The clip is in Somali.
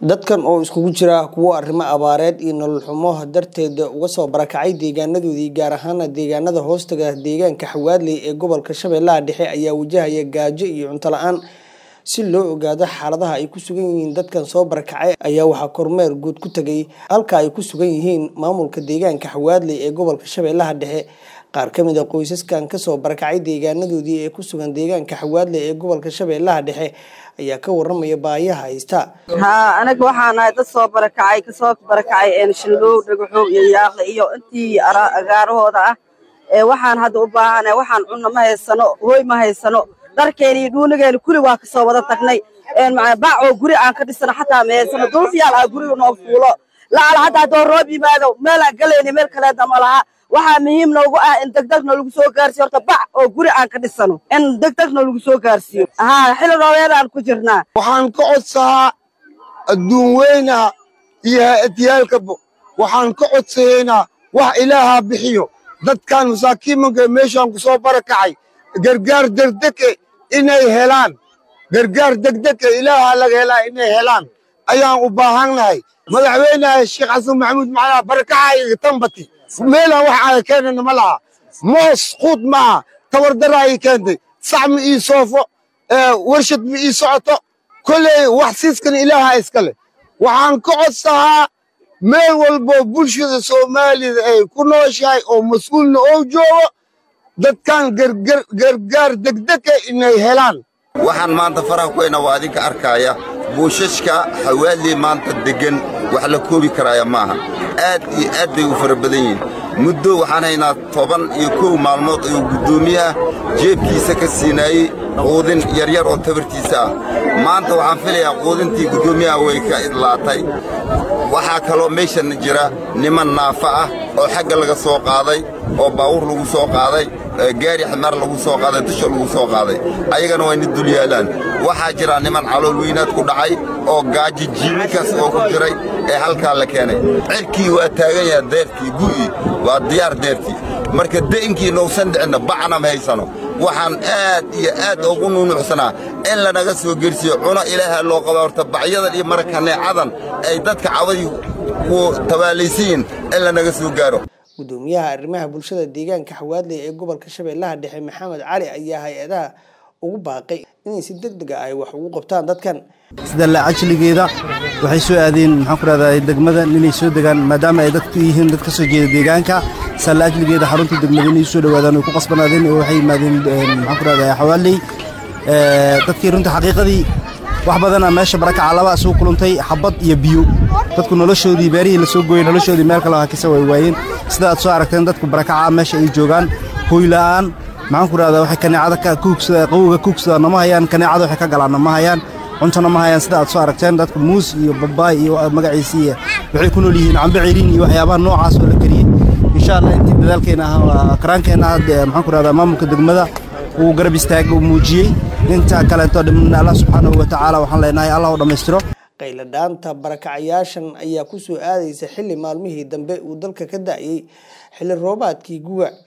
dadkan oo iskugu jira kuwo arrimo abaareed iyo nolol xumo darteed uga soo barakacay deegaanadoodii gaar ahaana deegaanada hoostaga deegaanka xawaadley ee gobolka shabeellaha dhexe ayaa wajahaya gaajo iyo cunto la-aan si loo ogaado xaaladaha ay ku sugan yihiin dadkan soo barakacay ayaa waxaa kormeer guud ku tegay halka ay ku sugan yihiin maamulka deegaanka xawaadley ee gobolka shabeellaha dhexe qaar ka mid a qoysaskan kasoo barakacay deegaanadoodii ee ku sugan deegaanka xawaadley ee gobolka shabeellaha dhexe ayaa ka waramaya baayaha haysta haa anaga waxaan ahay dad soo barakacay kasoo barakacay shilgow dhagaxow iyo yaaqle iyo intii agaarahooda ah ee waxaan hadda u baahanahay waxaan cunno ma haysano hooy ma haysano dharkeena iyo dhuunigeena kuli waa kasoo wada tagnay bac oo guri aan ka dhisano xataa ma haysano duulfiyaal ah guriga noo fuulo lacal hadda haddoo roob yimaado meelaan galayna meel kaleeda ma laha waxaa muhiim noogu ah in degdegna lagu soo gaarsiyo horta bac oo guri aan ka dhisano in degdegna lagu soo gaarsiiyo haa xili roobeedaan ku jirnaa waxaan ka codsahaa adduun weynaha iyo hay-adyaalkaba waxaan ka codsahaynaa wax ilaahaa bixiyo dadkan masaakiimanka meeshaan ku soo barakacay gargaar degdege inay helaan gargaar degdege ilaahaa laga helaa inay helaan ayaan u baahannahay madaxweynaha sheekh xasan maxamuud macalaa barakacayga tambati meelaan wax aaga keenana ma laha moos quud maaha tabardaraa ii keentay sac ma ii soofo warshad ma ii socoto kolley wax siiskan ilaaha iskale waxaan ka codsahaa meel walbo bulshada soomaalida ay ku nooshahay oo mas-uulna oo joogo dadkan gargaar degdega inay helaan waxaan maanta faraha ku haynaa waa adinka arkaaya buushashka xawaadley maanta deggan wax la koobi karaaya maaha aad iyo aad bay u fara badan yihiin muddo waxaan haynaa toban iyo kow maalmood ayuu guddoomiyaha jeebkiisa ka siinaayey quudin yaryar oo tabartiisa ah maanta waxaan filayaa quudintii guddoomiyaha way ka idlaatay waxaa kaloo meeshan jira niman naafa ah oo xagga laga soo qaaday oo baawur lagu soo qaaday gaari ximaar lagu soo qaaday dusha lagu soo qaaday ayagana waa ina dul yaalaan waxaa jira niman calool weynaad ku dhacay oo gaaji jiiminkaas oo ku jiray ee halkaa la keenay cirkii waa taagan yaha deertii gu'ii waa diyaar deertii marka de'inkii nousan dhicinna bacna ma haysano waxaan aad iyo aad ugu nuunuucsanaa in lanaga soo gersiyo cuno ilaaha loo qaba horta bacyadan iyo marakaneecadan ay dadka cawadii ku tabaalaysayiin in lanaga soo gaaro gudoomiyaha arrimaha bulshada deegaanka xawaadley ee gobolka shabeellaha dhexe maxamed cali ayaa hay-adaha ugu baaqay inay si deg dega ay wax ugu qabtaan dadkan sida laacajligeeda waxay soo aadeen maxaan ku rahdaa degmada inay soo degaan maadaama ay dadku yihiin dad ka soo jeeda deegaanka sida laacajligeeda xarunta degmada inay soo dhowaadaan way ku qasbanaadeen oo waxay yimaadeen maxaan ku rahdaa xawaaley dadkii runta xaqiiqadii wax badana meesha barakaca laba isugu kulantay xabad iyo biyo dadku noloshoodii beerihii la soo gooyey noloshoodii meel kale hakisa way waayeen sida aad soo aragteen dadku barakaca meesha ay joogaan hooyla'aan maxaan ku rahdaa waxay kaneecada ka kuugsada qawowga kuugsada nama hayaan kaneecada waxay ka galaanna ma hayaan cuntona ma hayaan sida aad soo aragteen dadku muus iyo babaay iyo magaciisii waxay ku nool yihiin cambe ciriin iyo waxyaabaha noocaas oo la kariyey insha allah intii dadaalkeena ah karaankeenna ah maxaan ku rahdaa maamulka degmada uu garab istaaga uu muujiyey inta kaleeto dhimna allah subxaanahu wa tacaala waxaan leenahay allah u dhammaystiro qayladhaanta barakacayaashan ayaa ku soo aadaysa xilli maalmihii dambe uu dalka ka da'yey xilli roobaadkii guga